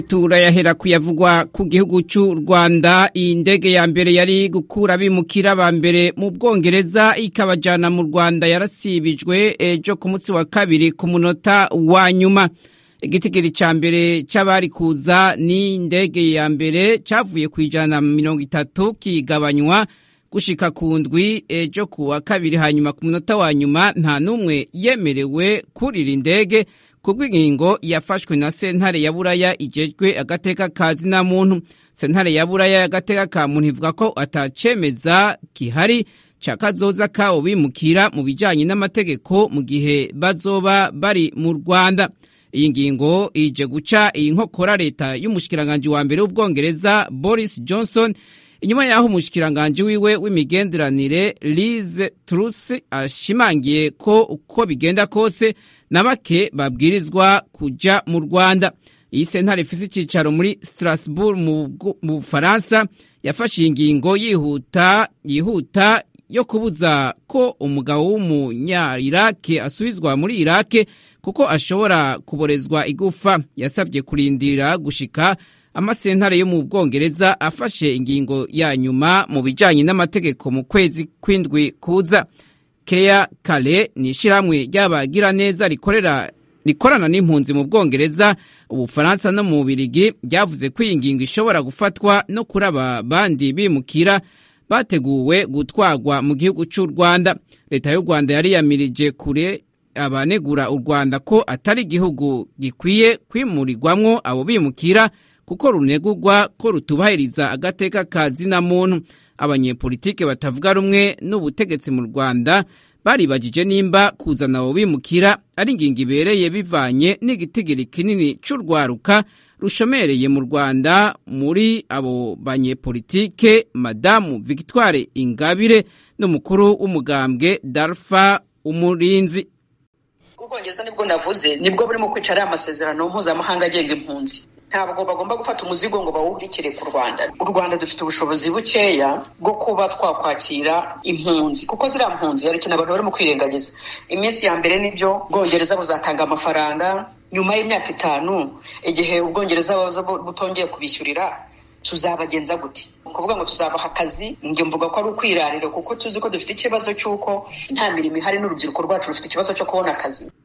turayahera kuyavugwa ku gihugu cy'u Rwanda iyi ndege ya mbere yari gukura bimukira ba mbere mu Bwongereza ikabajana mu Rwanda yarasibijwe ejo ku munsi wa kabiri ku munota wa nyuma igitigiri ca mbere c'abari kuza ni indege ya mbere cavuye ku ijana mirongo itatu kigabanywa gushika ku ndwi ejo ku wa kabiri hanyuma ku munota wa nyuma nta n'umwe yemerewe kurira indege kubw'ingingo yafashwe na sentare ya buraya ijejwe agateka ka zina muntu sentare ya buraya y'agateka ka muntu ivuga ko atacemeza kihari ca kazoza kabo bimukira mu bijanye n'amategeko mu gihe bazoba bari mu rwanda iyi ngingo ije guca iyi nkokora leta y'umushikiranganji wa mbere w'ubwongereza boris johnson inyuma y'aho umushikiranganji wiwe w'imigenderanire Liz Truss ashimangiye ko uko bigenda kose na bake babwirizwa kuja mu Rwanda iyi sentare ifise icicaro muri Strasbourg mu Bufaransa yafashe ingingo yihuta yihuta yo kubuza ko umugabo w'umunya-Irake asubizwa muri Irake kuko ashobora kuborezwa igufa yasabye kurindira gushika amasentare yo mu bwongereza afashe ingingo ya nyuma mu bijanye n'amategeko mu kwezi kw'indwi kuza keya kale ni ishyirahamwe ry'abagira neza rikorera rikorana n'impunzi mu bwongereza ubufaransa no mu birigi ryavuze ko iyi ngingo ishobora gufatwa no kuri aba bandi bimukira bateguwe gutwarwa mu gihugu cy'u rwanda leta y'u rwanda yari yamirije kure abanegura u rwanda ko atari igihugu gikwiye kwimurirwamwo abo bimukira kuko runegurwa ko rutubahiriza agateka ka zina muntu abanyepolitike batavuga rumwe n'ubutegetsi mu rwanda baribagije nimba kuzana abo bimukira ari ingingo ibereye bivanye n'igitigiri kinini cy'urwaruka rushomereye mu rwanda muri abo banyepolitike madamu victoire ingabire n'umukuru w'umugambwe darfa umurinzi ubwongereza nibwo navuze nibwo burimo kwicara amasezerano mpuzamahanga agenga impunzi ntabwo bagomba gufata umuzigo ngo bawuhurikire ku rwanda u rwanda dufite ubushobozi bukeya bwo kuba twakwakira impunzi kuko ziriya mpunzi hari ikintu abantu barimo kwirengagiza iminsi ya mbere nibyo ubwongereza buzatanga amafaranga nyuma y'imyaka itanu igihe ubwongereza butongeye kubishyurira tuzabagenza gute kuvuga ngo tuzabaha akazi njye mvuga ko ari ukwirarira kuko tuzi ko dufite ikibazo cy'uko nta mirimo ihari n'urubyiruko rwacu rufite ikibazo cyo kubona akazi